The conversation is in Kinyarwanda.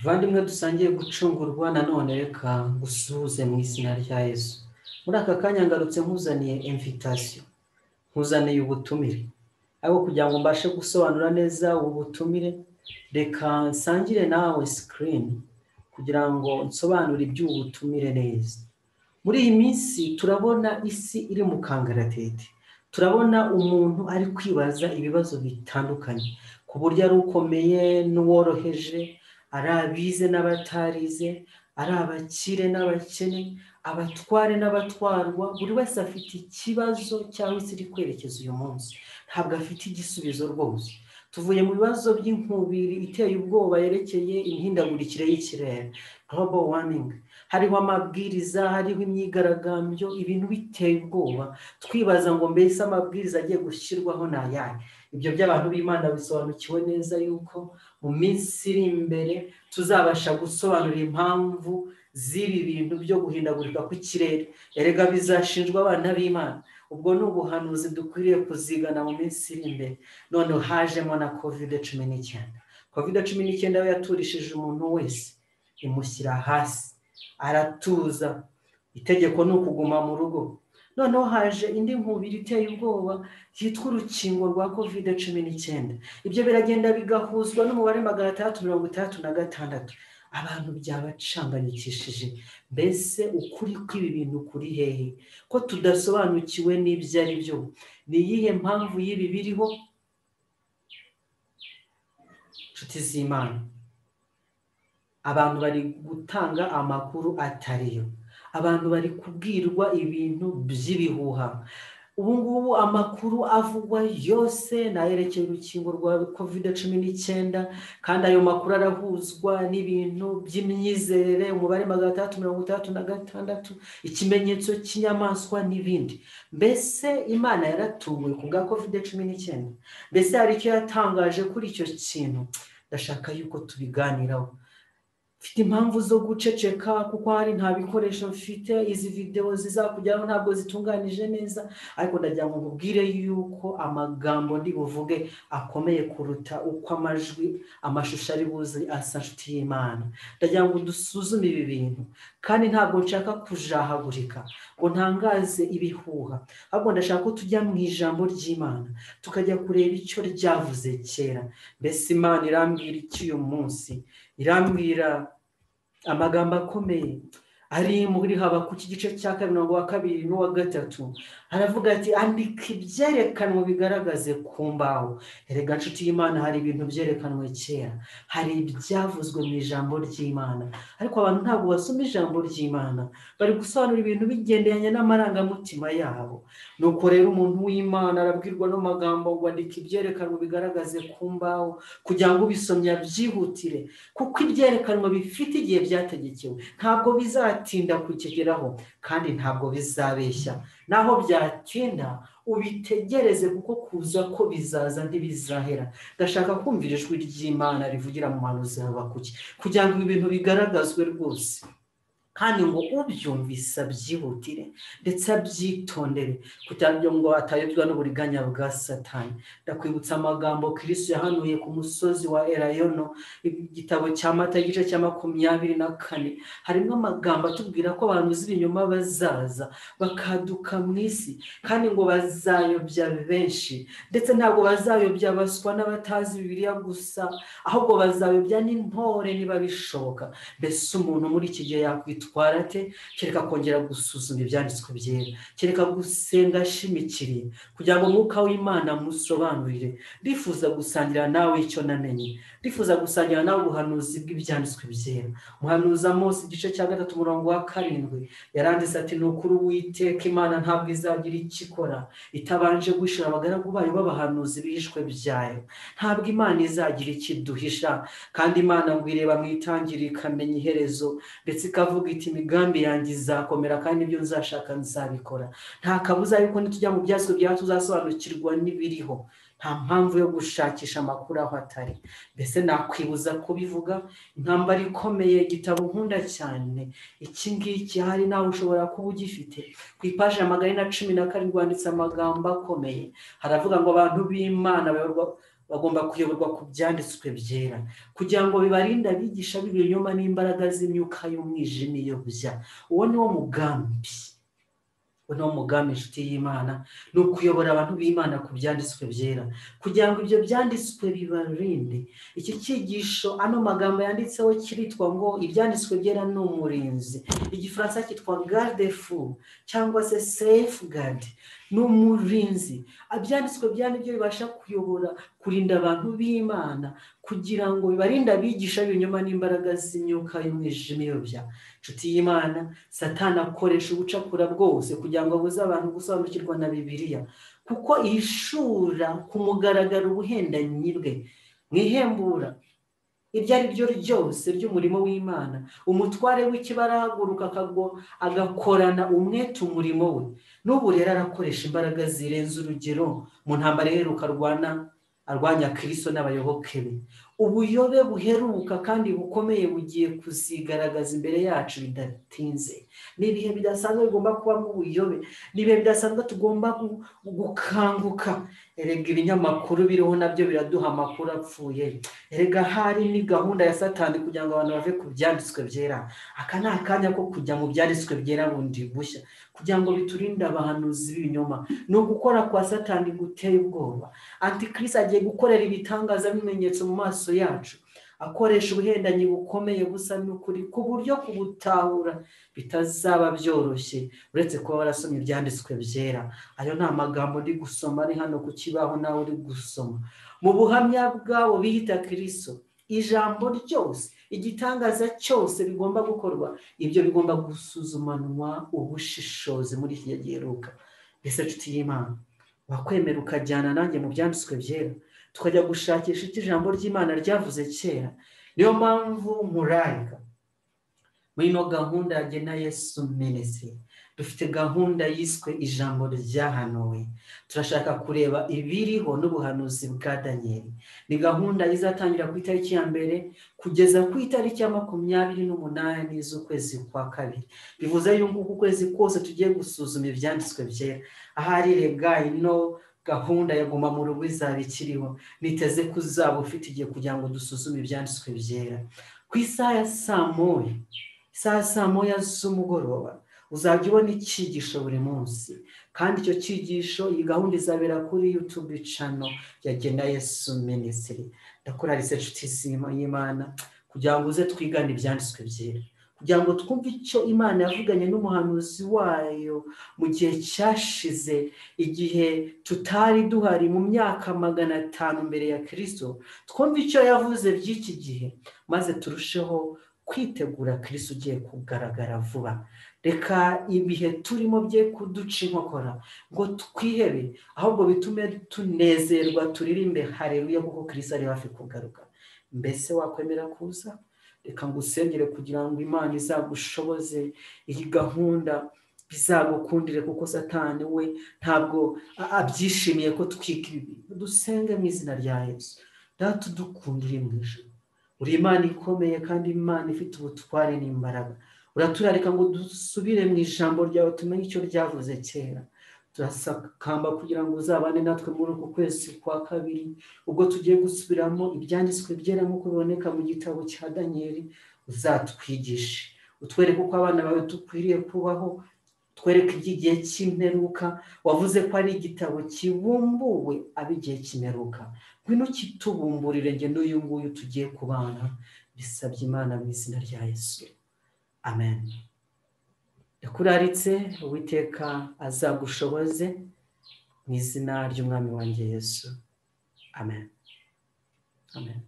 Bavandimwe dusangiye gucungurwa nanone reka ngusuhuze mu izina rya Yesu muri aka kanya ngarutse nkuzaniye imvitasiyo nkuzaniye ubutumire ariko kugira ngo mbashe gusobanura neza ubu butumire reka nsangire nawe sikirini kugira ngo nsobanure iby'ubu butumire neza muri iyi minsi turabona isi iri mu kangaratete turabona umuntu ari kwibaza ibibazo bitandukanye ku buryo ari ukomeye n'uworoheje ari abize n'abatarize ari abakire n'abakene abatware n'abatwarwa buri wese afite ikibazo cyangwa se iri kwerekeza uyu munsi ntabwo afite igisubizo rwose tuvuye mu bibazo by'inkubiri iteye ubwoba yerekeye imihindagurikire y'ikirere global warming hariho amabwiriza hariho imyigaragambyo ibintu biteye ubwoba twibaza ngo mbese amabwiriza agiye gushyirwaho ni ayahe ibyo by'abantu b'imana bisobanukiwe neza yuko mu minsi iri imbere tuzabasha gusobanura impamvu z'ibi bintu byo guhindagurika kw'ikirere erega bizashinjwa abana b'imana ubwo ni ubuhanuzi dukwiriye kuzigana mu minsi iri imbere none hajemo na kovide cumi n'icyenda kovide cumi n'icyenda we yaturishije umuntu wese imushyira hasi aratuza itegeko ni ukuguma mu rugo noneho haje indi nkubiri iteye ubwoba yitwa urukingo rwa kovide cumi n'icyenda ibyo biragenda bigahuzwa n'umubare magana atandatu mirongo itandatu na gatandatu abantu byabacanganyikishije mbese ukuri kw'ibi bintu kuri hehe ko tudasobanukiwe n'ibyo ari byo ni iyihe mpamvu y'ibi biriho inshuti z'imana abantu bari gutanga amakuru atariyo abantu bari kubwirwa ibintu by'ibihuha ubu ngubu amakuru avugwa yose nayerekeye urukingo rwa kovide cumi n'icyenda kandi ayo makuru arahuzwa n'ibintu by'imyizerere umubare magana atandatu mirongo itandatu na gatandatu ikimenyetso cy'inyamaswa n'ibindi mbese imana yaratunguwe ku bwa kovide cumi n'icyenda mbese hari icyo yatangaje kuri icyo kintu ndashaka yuko tubiganiraho mfite impamvu zo guceceka kuko hari nta bikoresho mfite izi videwo zizakujyaho ntabwo zitunganije neza ariko ndagira ngo nkubwire yuko amagambo ndi buvuge akomeye kuruta uko amajwi amashusho ari buze asa nshuti y'imana ndagira ngo dusuzume ibi bintu kandi ntabwo nshaka kujahagurika ngo ntangaze ibihuha ahubwo ndashaka ko tujya mu ijambo ry'imana tukajya kureba icyo ryavuze kera mbese imana irambwira icy'uyu munsi irambwira amagambo akomeye ari muri haba ku gice cya mirongo wa kabiri n'uwa gatatu aravuga ati andika ibyerekanwe bigaragaze ku mbaho erega nshuti y'imana hari ibintu byerekanwe kera hari ibyavuzwe mu ijambo ry'imana ariko abantu ntabwo basoma ijambo ry'imana bari gusobanura ibintu bigenderanye n'amarangamutima yabo nuko rero umuntu w'imana arabwirwa n'amagambo ngo andika ibyerekanwe bigaragaze ku mbaho kugira ngo ubisomye abyihutire kuko ibyerekanwe bifite igihe byategekewe ntabwo bizatuma bizatinda kukigeraho kandi ntabwo bizabeshya naho byatinda ubitegereze kuko kuza ko bizaza ntibizahera ndashaka kumvira ijwi ry'imana rivugira mu manuzi habakuki kugira ngo ibintu bigaragazwe rwose kandi ngo ubyumvise abyihutire ndetse abyitondere kugira ngo atayobwa n'uburiganya bwa satani ndakwibutsa amagambo kirisi yahanuye ku musozi wa erayono igitabo cya mata igice cya makumyabiri na kane harimo amagambo atubwira ko abantu z'ibinyoma bazaza bakaduka mu isi kandi ngo bazayobya benshi ndetse ntabwo bazayobya abaswa n'abatazi bibiriya gusa ahubwo bazayobya n'intore niba bishoboka mbese umuntu muri iki gihe yakwita ate kereka kongera gusuzuma ibyanditswe byera kereka gusenga ashimikiriye kugira ngo umwuka w'imana amusobanurire rifuza gusangira nawe icyo namenye rifuza gusangira nawe ubuhanuzi bw'ibyanditswe byera umuhanuza Mose igice cya gatatu umurongo wa karindwi yaranditse ati ni ukuri witeka imana ntabwo izagira icyo ikora itabanje guhishura abagaragu bayo b'abahanuzi bishwe byayo ntabwo imana izagira icyo iduhisha kandi imana ngo ireba mu itangiriro ikamenya iherezo ndetse ikavuga iti imigambi yanjye izakomera kandi ibyo nzashaka nzabikora nta kabuza yuko nitujya mu byatsi byawe tuzasobanukirwa n'ibiriho nta mpamvu yo gushakisha amakuru aho atari mbese nakwibuza kubivuga intambara ikomeye igitabo nkunda cyane iki ngiki hari nawe ushobora kuba ugifite ku ipaji ya magana na cumi na karindwi handitse amagambo akomeye haravuga ngo abantu b'imana bagomba kuyoborwa ku byanditswe byera kugira ngo bibarinde abigisha b'ibinyoma n'imbaraga z'imyuka y'umwijima iyobya uwo ni wo mugambi uwo ni wo mugambi inshuti y'imana ni ukuyobora abantu b'imana ku byanditswe byera kugira ngo ibyo byanditswe bibarinde iki cyigisho ano magambo yanditseho kiritwa ngo ibyanditswe byera ni umurinzi igifaransa cyitwa garde fu cyangwa se sefu gade ni umurinzi ibyanditswe bya nibyo bibasha kuyobora kurinda abantu b'imana kugira ngo bibarinde abigisha b'ibinyoma n'imbaraga z'imyuka y'umwijima iyobya inshuti y'imana satana akoresha ubucakura bwose kugira ngo abuze abantu gusobanukirwa na bibiliya kuko ihishura ku mugaragaro ubuhendanyi bwe mu ihembura ibyo ari byo ryose ry'umurimo w'imana umutware w'ikibara ahaguruka agakorana umwete umurimo we n'ubu rero arakoresha imbaraga zirenze urugero mu ntambara iheruka arwana arwanya kiriso n'abayoboke be ubuyobe buheruka kandi bukomeye bugiye kuzigaragaza imbere yacu bidatinze ni ibihe bidasanzwe bigomba kubamo ubuyobe ni ibihe bidasanzwe tugomba gukanguka erega ibinyamakuru biriho nabyo biraduha amakuru apfuye erega hari ni gahunda ya satani kugira ngo abantu bave ku byanditswe byera aka ni akanya ko kujya mu byanditswe byera bundi bushya kugira ngo biturinde abahanuzi b'ibinyoma ni ugukora kwa satani guteye ubwoba antikirisi agiye gukorera ibitangaza bimenyetso mu maso yacu akoresha ubuhendanyi bukomeye busa n'ukuri ku buryo kubutahura bitazaba byoroshye uretse kuba warasomye ibyanditswe byera ayo ni amagambo uri gusoma ari hano ku kibaho nawe uri gusoma mu buhamya bwabo bihita kiriso ijambo ryose igitangaza cyose bigomba gukorwa ibyo bigomba gusuzumanwa ubushishozi muri iki gihe giheruka mbese nshuti y'imana wakwemera ukajyana nanjye mu byanditswe byera tukajya gushakisha icyo ijambo ry'imana ryavuze kera niyo mpamvu murayika muri ino gahunda yagena yesu minisitiri dufite gahunda yiswe ijambo ryahanuwe turashaka kureba ibiriho n'ubuhanuzi bwa daniyeli ni gahunda izatangira ku itariki ya mbere kugeza ku itariki ya makumyabiri n'umunani z'ukwezi kwa kabiri bivuze yuko uku kwezi kose tugiye gusuzuma ibyanditswe byera ahari rega ino gahunda ya guma mu rugo izaba ikiriho niteze ko uzaba ufite igihe kugira ngo dusuzume ibyanditswe byera ku isaha ya saa moya isaha ya saa moya z'umugoroba uzajya ubona icyigisho buri munsi kandi icyo cyigisho iyi gahunda izabera kuri yutube cano yagena yesu minisitiri ndakora inshuti y'imana kugira ngo uze twigane ibyanditswe byera kugira ngo twumve icyo imana yavuganye n'umuhanuzi wayo mu gihe cyashize igihe tutari duhari mu myaka magana atanu mbere ya kirisito twumve icyo yavuze by'iki gihe maze turusheho kwitegura kirisito ugiye kugaragara vuba reka ibihe turimo bye kuduca inkokora ngo twihebe ahubwo bitume tunezerwa turirimbe hareruye kuko kirisito ari hafi kugaruka mbese wakwemera kuza reka ngo usengere kugira ngo imana izagushoboze iyi gahunda bizagukundire kuko satani we ntabwo abyishimiye ko twiga ibi dusenge mu izina rya yesu data udukundire mu ijoro uri imana ikomeye kandi imana ifite ubutware n'imbaraga uraturarika ngo dusubire mu ijambo ryawe tumenye icyo ryavuze kera turasakamba kugira ngo uzabane natwe muri uku kwezi kwa kabiri ubwo tugiye gusubiramo ibyanditswe byera nk'uko biboneka mu gitabo cya daniyeli uzatwigishe utwereke uko abana bawe dukwiriye kubaho twereke iby'igihe cy'imperuka wavuze ko ari igitabo kibumbuwe ab'igihe cy'imperuka ngwino kitubumburire nge n'uyu nguyu tugiye kubana bisabye imana mu izina rya yesu amen yakuraritse uwiteka azagushoboze mu izina ry'umwami wanjye yesu amen amen